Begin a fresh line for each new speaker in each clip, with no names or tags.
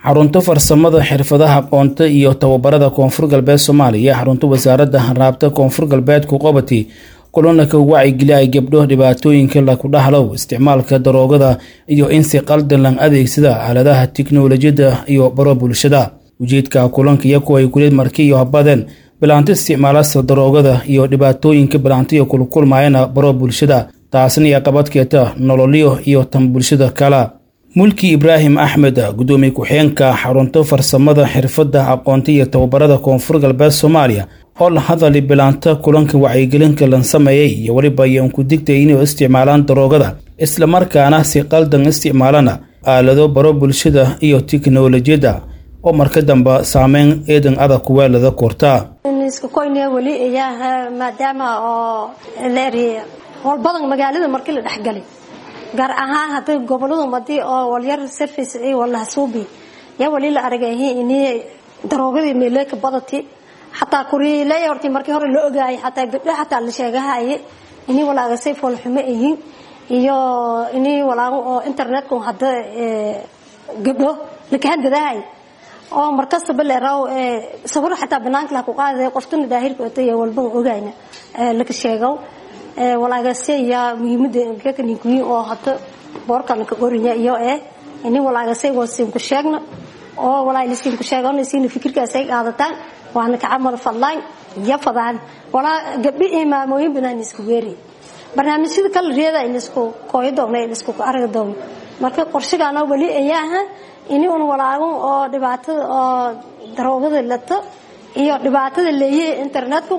xarunta farsamada xirfadaha aqoonta iyo tababarada koonfur galbeed soomaaliya xarunta wasaaradda raabta koonfur galbeedku qobati kulanaka wacigeli ay gabdho dhibaatooyinka laku dhaxlow isticmaalka daroogada iyo in si qaldan lan adeegsada aaladaha tiknolojiyadda iyo baro bulshada ujeedka kulanka iyaku ay kuleed marki iyo habadeen bilaanto isticmaalasa daroogada iyo dhibaatooyinka bilaantiyo kulkulmayana baro bulshada taasna iyo qabadkeeta nololyo iyo tan bulshada kala mulki ibraahim axmed gudoomiye ku-xigeenka xarunta farsamada xirfadda aqoonta iyo tababarada koonfur galbeed soomaaliya oo la hadali bilaanta kulanka wacyigelinka lan sameeyey iyo weliba ayaan ku digtay inay isticmaalaan daroogada islamarkaana si qaldan isticmaalana aalado baro bulshada iyo tiknolojiyadda oo marka dambe saameyn eedan adag kuweelada kortaa
weli ayaa maadaama oo leeriya howl badan magaalada markii la dhexgalay gaar ahaan hadday goboladu madii oo walyar service walahasuubi yaa wali la aragay ini daroogadii meeleeka badati xataa kuriiley horti markii hore la ogaayay xataa gabdho xataa la sheegahaye ini walaagasay foolxumo ayiin iyo ini walaago oo internetka hadda gabdho lakahadgadahay oo markastaba leeraw sawir xataa banaanka la ku qaaday qoftuna daahirka otay walba ogayna laka sheegow walaagasaya muhiimada kakanikuyi oo hada boorkan ka qorinya iyo eh ini walaagasay wasiinku sheegna oo walaalisiinku sheegana siina fikirkaasay qaadataan waana ka camal fadlaan iyo fadaan walaa gabdhi imaamooyin banaan isku weeri barnaamijyada kala reeda in isku kooyo doogna in isku arag doogna marka qorshigana weli ayaaha ini un walaago oo dhibaatada oo daroogada lato iyo dhibaatada leeyahay internetku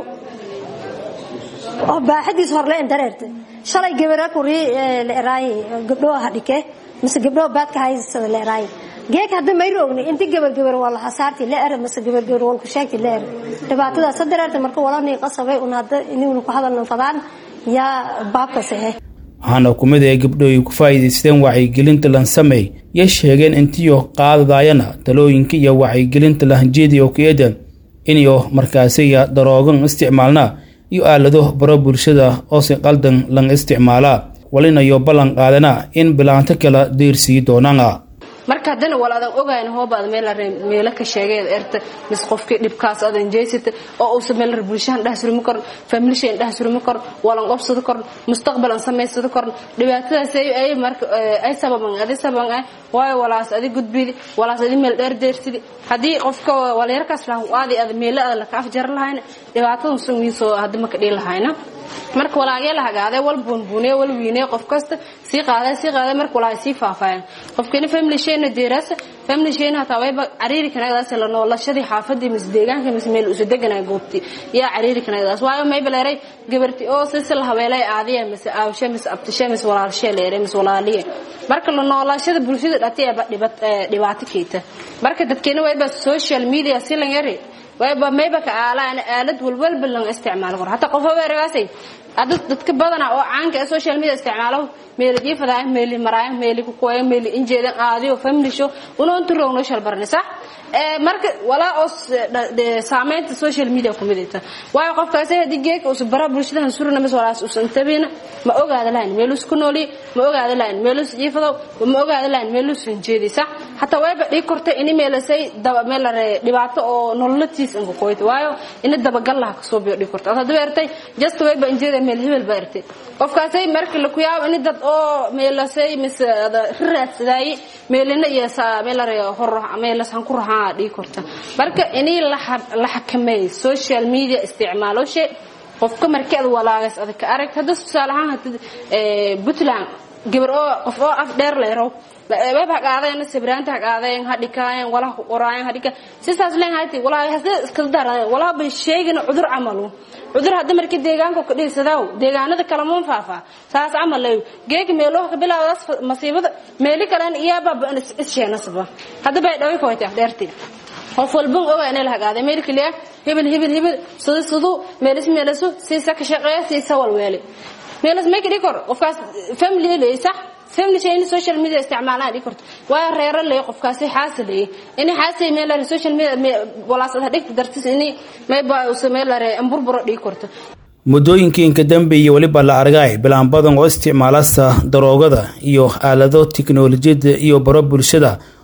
oo baaxadiis horle dareerta shalay gabara kuri la eraay gabdho hadhike mise gabdho baadka haysada la eraay geek hadda may roogni inti gabar gabar waa la hasaarti la era mise gabar gabar wal ku sheegti la era dhibaatadaas dareerta marka walani qasabay un hadda inuu ku hadalno fadaan yaa baabkaas ah
waxaana kumid ee gabdho ay ku faa'iidaysteen wacyigelinta lan sameey yay sheegeen intiyo qaadadaayana talooyinka iyo wacyigelinta lahanjeediya oo ku-eedan iniyo markaasiya daroogan isticmaalna iyo aalado baro bulshada oo si qaldan lan isticmaalaa walinayo ballan qaadana in bilaanto kala deersii doonaana
marka haddana wal adan ogayn hoobaad meelo ka sheegay erta mis qofkii dhibkaas adan jeysata oo uusa meelar bulshahan dheh surmi korn familishan dheh surmi korn walan qobsado korn mustaqbalan samaysado korn dhibaatadaas ay marka ay sababan adi sababan ah waayo walaas adi gudbidi walaas adi meel dheer deersidi haddii qofka walyarkaas laha aadi ada meelo ada laka afjaran lahayna dhibaatadan sanwiisoo hadda maka dhihi lahayna marka walaagee la hagaadee wal buunbuuniye wal wiineye qof kasta sii qaadee sii qaadee marka walaay sii faafaayan qofkina family shayna deeraasa family shayna hataa wayba cariiri kanagdaas la noolashadii xaafadii mis deegaanka mis meel usa deganaa goobti yaa cariiri kanagdaas waayo mayba leeray gabarti oo sisi la habeelay aadiya mise aawshe mise abtishe mise walaalshe leeray mise walaaliye marka la noolashada bulshada dhatiaba dhibaato keeta marka dadkeena wayba social media si lan yari wayba mayba ka aalaan aalad walwalba lan isticmaalo karo hataa qof weeragaasay adad dadka badana oo caanka ee social media isticmaalo meeli jiifada meeli maraaya meeli ku kooya meeli injeedan aadiyo family show unoon turowno shal barni sax ee marka walaa oo saameynta social media ku midayta waayo qofkaasi haddii geeka usu bara bulshadahan surna mis walaas usan tabiina ma ogaada lahayn meelus ku nooli ma ogaada lahayn meelus jiifado ma ogaada lahayn meelus injeedi sax hataa wayba dhii kortay ini meelasay daba meelare dhibaato oo nololatiis inka kooyta waayo ina dabagal laha kasoo biyo dhii kortay hadda beertay just wayba injeeda meel hebel ba ertay qofkaasay marka la ku yaabo ini dad oo meelasay mise riraadsadaaye meelina iyo meelare hor meelasan ku rahaa dhii korta marka inii la xakameey social media isticmaaloshe qofka markii ad walaagas adag ka arag hadda tusaale ahaan hadda puntland gabar oo qof oo af dheer leerow web haqaadeen sabraanta haqaadeen hadhikaayeen walaha ku qoraayeen hadhika sidaas leen hayti walaa hase iska daran walaa bay sheegin cudur camalu cudur hadda markii deegaanka ku dhiisadaaw deegaanada kala muun faafa saas camal leeyo geeg meelo ka bilaawdas masiibada meeli kalen iyaaba issheenasba hadda bay dhawi koyta dheertii qof walban oga inay la hagaaday meel kaliya hebel hebel hebel sidii siduu meelis meelisu siisa ka shaqeeya siisa walweeli meelis ma kidi kor qofkaas family leey sax family shay social media isticmaalaan dhigi karto waa reero leey qofkaasi xaasilay in xaasay meel la social media walaasad dhig dartis in may baa u sameeyay amburburo dhigi karto
muddooyinkiinka dambe iyo weliba la argay bilaan badan oo isticmaalasta daroogada iyo aalado tiknolojiyadda iyo baro bulshada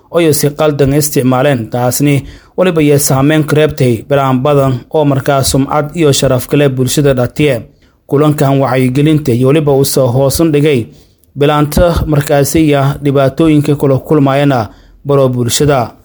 oyo si qaldan isticmaaleen taasni weliba yee saameyn ka reebtay bilaan badan oo markaa sumcad iyo sharaf kale bulshada dhatiye kulankan wacyigelinta iyo weliba uusoo hoosun dhigay bilaanta markaasiya dhibaatooyinka kula kulmayana baro bulshada